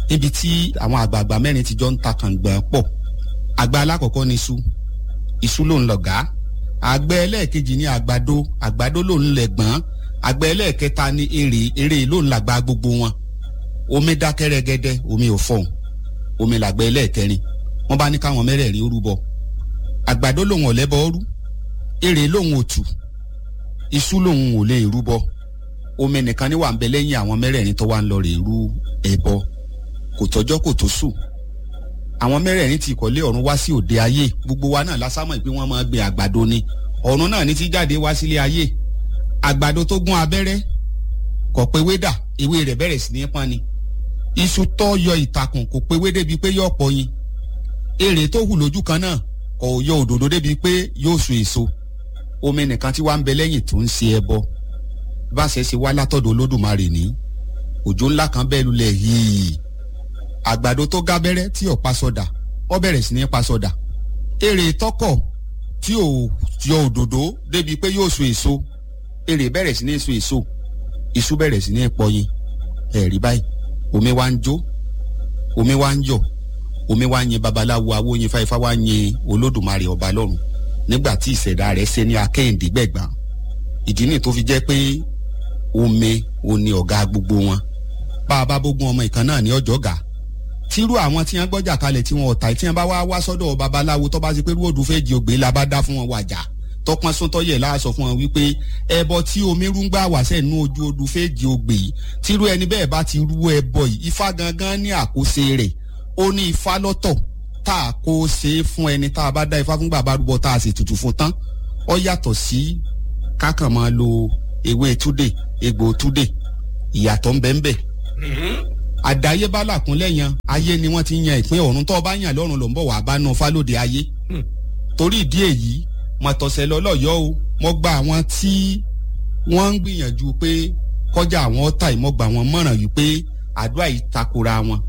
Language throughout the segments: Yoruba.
níbi tí àwọn àgbààgbà mẹ́rin ti jọ ń ta kàngbọ̀n pọ̀ àgbà alákọ̀ọ́kọ́ ni iṣu iṣu ló ń lọ̀gá àgbẹ̀ ẹlẹ́ẹ̀kejì ni àgbàdo àgbàdo ló ń lẹ̀gbọ́n àgbẹ̀ ẹlẹ́ẹ̀kẹta ni èrè èrè ló ń làgbà gbogbo wọn omi dákẹ́ rẹ́gẹ́dẹ́ omi ò fọ̀hún omi làgbẹ̀ ẹlẹ́ẹ̀kẹrin wọ́n bá ní káwọn mẹ́rẹ̀ẹ̀rin ó rúbọ àgbàdo lòun ò lẹ́bọ ọrú èrè lòun ò tù iṣu lòun ò lè rúbọ omi nìkan ní wà ń bẹ lẹ́yìn àwọn mẹ́rẹ̀ẹ̀rin tó wà ń lọ rè rú ẹbọ kò tọ́jọ́ kò tó sùn àwọn mẹ́rẹ̀ẹ̀rin ti ìkọ̀lé ọ̀run wá sí òde ayé gbogbo wa náà lásámọ̀ pé wọ́n máa gbin àgbàdo ni ọ̀run náà ní ti jáde wá sílé ayé àgbàdo tó gún abẹ́rẹ́ kò pé wédà ewé rẹ̀ bẹ̀rẹ̀ sí ní pọ́n ni iṣu tó yọ ìtàkùn kò pé wé débi pé yóò pọ̀ yin èrè tó hù lójú kan náà kò yọ òdòdó débi pé yóò so èso omi nìkan tí wàá ń bẹ lẹ́yìn tó ń ṣe ẹbọ bá ṣe ṣe wá látọ̀dọ̀ olódùmarè ní òjò ńlá kan bẹ́ẹ̀ lulẹ̀ yìí àgbàdo tó gábẹ́rẹ́ tí ò pa sọdà ó bẹ̀rẹ̀ sí ní pa sọdà èrè tọkọ̀ tí ò yọ òdòdó débi pé yóò so èso èrè bẹ̀rẹ̀ sí ní so èso iṣu bẹ̀rẹ̀ sí ní pọyin ẹ̀rí báyìí omi wá ń jó omi wá ń yọ̀ omi wá ń yin babaláwo awóyin fáifá wá ń yin olódùmarè ọba lọ́run nígbà tí ìṣẹ̀dá rẹ̀ ṣe ní akẹ́hìndé gbẹ̀gbọ́n ìdí nìyí tó fi jẹ́ pé omi ò ní ọ̀gá gbogbo wọn bá a bá bógun ọmọ ìkan náà ní ọjọ́ gà tírú àwọn tí wọ́n gbọ́jà kalẹ̀ tí wọ́n ọ̀tá tí wọ́n bá wá wá sọ́dọ̀ babaláwo tó bá ti pé rúwòdù fèjì ògbé la bá dá fún wọn wàjà tọpọn sọtọyẹ láàsọ fún wọn wípé ẹbọ tí omi rúngbà wà sẹ́nu ojú odù fèjì ògbé yìí tírú ẹni bẹ́ẹ̀ bá ti rú ẹbọ yìí ifá gangan ní àkóso rẹ̀ ó ní ifá lọ́tọ̀ tá a kó ṣe é fún ẹni tá a bá dá ifá fún bàbá rúbọ tá a sì tutù fún tán ó yàtọ̀ sí kákan máa lo ewé túdè egbò túdè ìyàtọ̀ ńbẹ́ńbẹ́ àdáyébá làkúnlẹ̀ yan ayé ni wọ́n ti yan ìpín ọ̀run tó o bá yàn lọ́run ló ń bọ̀ wá bá náà fálóde ayé torí ìdí èyí mo tọ̀sẹ̀ lọ́lọ́yọ́ o mo gba àwọn tí wọ́n ń gbìyànjú pé kọjá àwọn ọ̀tá ìmọ̀gbà wọn mọ̀ràn yìí pé àdúrà yìí takora wọn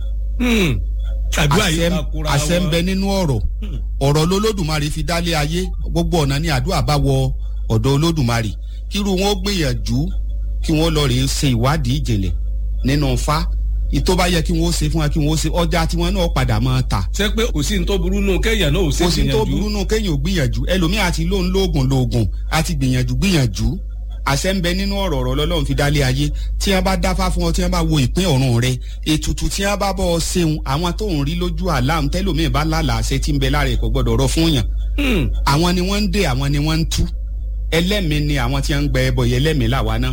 àdúrà yìí takora wọn àṣẹ ń bẹ nínú ọ̀rọ̀ ọ̀rọ̀ lolódùmarè fi dálé ayé gbogbo ọ̀nà ni àdúrà bá wọ ọ̀dọ̀ olódùmarè kírú wọn ó gbìyànjú kí wọ́n lọ rèé ṣe ìwádìí ìjìnlẹ̀ nínú fa ìtò bá yẹ kí wọ́n ó ṣe fún wa kí wọ́n ó ṣe ọjà tí wọ́n náà padà máa ta. ṣé pé kò sí ní tó burú nù kéèyàn náà ò ṣe kò sí ní tó burú nù kéèyàn ò gbìyànjú ẹlòmíì àti lóun lóògùn lóògùn àti gbìyànjú gbìyànjú àṣẹ ń bẹ nínú ọ̀rọ̀ ọ̀rọ̀ lọ́lọ́run fi dálé ayé tí wọ́n bá dáfá fún ọ tí wọ́n bá wo ìpín ọ̀run rẹ ètùtù tí wọ́n bá bọ́ ọ ṣeun àwọn tó ń rí lójú àlám tẹ́lòmíì bá lálàá àṣẹ tí ń bẹ lára ẹ̀kọ́ gbọ́dọ̀ rọ fún yàn. àwọn ni wọ́n ń dè àwọn ni wọ́n ń tú ẹlẹ́mìí ni àwọn tí wọ́n ń gbẹ ẹbọ yẹn ẹlẹ́mìí làwa náà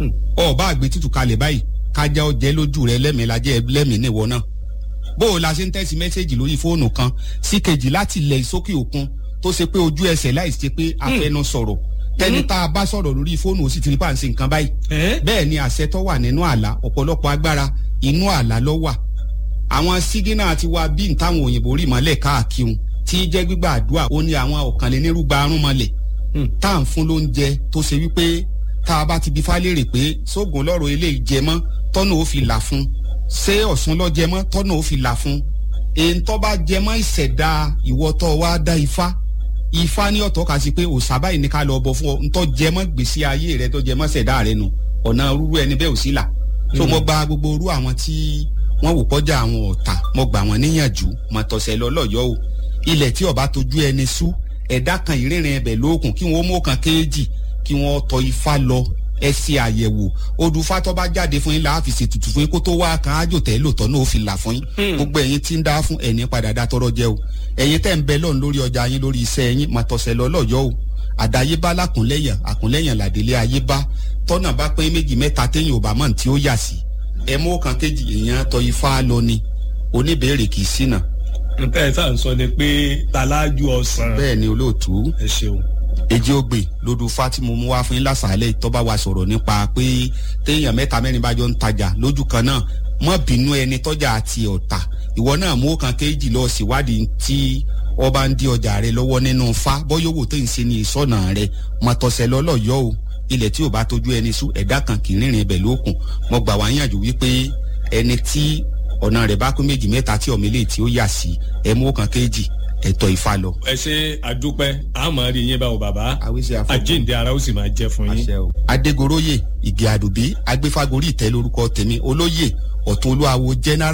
ọba àgbẹ̀ tútù kalẹ̀ báyìí kájá ọjẹ́ lójú rẹ lẹ́mìí lajẹ́ lẹ́mìí níwọ náà bó o la ṣe ń tẹ́sí mẹ́sẹ̀gì lórí fóònù kan sí kejì láti ilẹ̀ sókè òkun tó ṣe pé ojú ẹsẹ̀ láì ṣe pé afẹnu sọ̀rọ̀ tẹni tá a bá sọ̀rọ̀ lórí fóònù ó sì ti rí pàǹsì nǹkan báyìí bẹ́ẹ̀ ni àṣẹ tó wà nínú àlá ọ̀pọ̀lọpọ̀ agbára inú àlá ló wà àwọn sígínà ti wá bí ntáwọn òyìnbó rí mọ́lẹ̀ káàkiri tí jẹ́ gbígbà àdúrà ó ní àwọn ọ̀kànlénírúgba arún mọ́lẹ̀ tá à ń fún lóúnjẹ tó ṣe wípé tá a bá ti bi fálérè pé sóògùn lọ́rọ̀ eléyìí jẹ mọ́ tọ́nà ó fi là fún ṣé ọ̀sùn lọ jẹ mọ́ tọ́nà ó fi là fún èyí tó bá jẹ mọ́ ìṣẹ̀dá ìwọ́tọ̀ wa dá ifá ifá ní ọ̀tọ̀ kà sí pé òòṣà báyìí ní ká lọ bọ fún ọ ntọ́ jẹ mọ́ gbèsè ayé rẹ tó jẹ mọ́ ṣẹ̀dá rẹ nu ọ̀nà rúru ẹni bẹ́ẹ̀ ò sí là tó mo gba gbogbo orú àwọn tí wọ́n wò kọjá àwọn ọ̀tà mo gbà wọ́n níyànjú mo tọ̀sẹ̀ lọ́lọ́yọ́ o ilẹ̀ tí ọba tójú ẹni sú ẹ̀dá kan ìrìnrìn ẹbẹ̀ lóòkùn kí wọ́n mú kan kéèjì kí wọ́n tọ ifá lọ ẹ ṣe àyẹ̀wò odùfá tó bá jáde fún yín láàfin ṣètùtù fún yín kó tó wá kan ájò tẹ́ lòtọ́ náà ó fi là fún yín gbogbo ẹ̀yin tí ń dá fún ẹ̀ní padà dá tọrọ jẹ o ẹ̀yin tẹ́ ń bẹ lọ́run lórí ọjà yín lórí iṣẹ́ yín máa tọ̀sẹ̀ lọ lọ́yọ́ o àdáyébá lákùnlẹ́yìn àkùnlẹ́yìn làdélé ayébá tọ́nà bá pé méjì mẹ́ta téyìn ò bá mọ̀ tí ó yà sí ẹ mú kan kejì èèyàn tọ ifá lọ ni oníbèrè kì í ṣìnà. nǹkan ẹ̀ sáà ń sọ ni pé talájú ọ̀sán. bẹ́ẹ̀ ni olóòtú. ẹ ṣeun èjì ògbè lódù fatimu mú wá fún yín lásàálẹ̀ tó bá wa sọ̀rọ̀ nípa pé téèyàn mẹ́ta mẹ́rin bá jọ ń tajà lójú kan náà mọ́ bínú ẹni tọ́jà àti ọ̀tà ìwọ náà mú kan kéjì lọ síwádìí tí ọba ń di ọjà rẹ lọ́wọ́ nínú fa bọ́yọ̀wò tó ń ṣe ní ìsọ̀nà rẹ mọ̀tọ̀sẹ̀ lọ́lọ́yọ́ o ilẹ̀ tí ò bá tójú ẹni sú ẹ̀dá kan kì í rìnrìn ibẹ̀ lókun mo gbà wá yànjú wípé ẹni tí ọ̀nà rẹ̀ bá kún méjì mẹ́ta tí ọ̀mílẹ̀ tí ó yà sí ẹ mú kan kéjì ẹ̀tọ́ ifá lọ. ẹ ṣe àdúpẹ́ àmọ́ rí yín báwo bàbá àwíṣe àfọwọ́ àjíǹde ara ó sì máa jẹ́ fún yín. àṣẹ o. adégoróyè ìgè àdùbí agbéfagórí ìtẹ́ lórúkọ tèmi olóyè ọ̀tún olúwawo general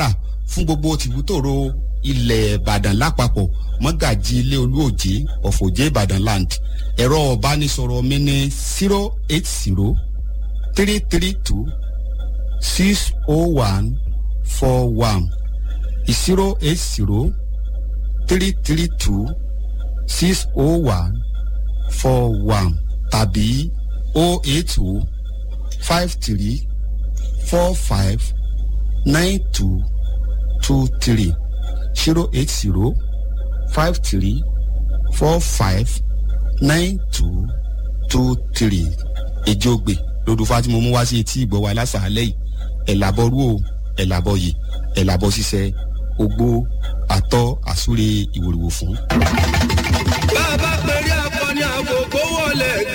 fún gbogbo tìbútòrò ilẹ̀ ìbàdàn lápapọ̀ mọ́gàjì ilé olúòjé ọ̀fọ̀jẹ́ ìbàdàn land ẹ̀rọ ọ̀bánisọ̀rọ̀ mi ní zero eight zero three three two six oh one four one zero eight zero three three two six oh one four one tàbí oh eight oh five three four five nine two two three zero eight zero five three four five nine two two three èjògbè lódùfà tí mo mú wá sí etí ìgbọ́ wa lásàálẹ̀ yìí ẹ̀làbọ̀rú o ẹ̀làbọ̀yè ẹ̀làbọ̀ ṣiṣẹ́ ogbó àtọ́ àsúre ìwòrìwò fún. bá a bá pèrè akọni àgòkó wọlé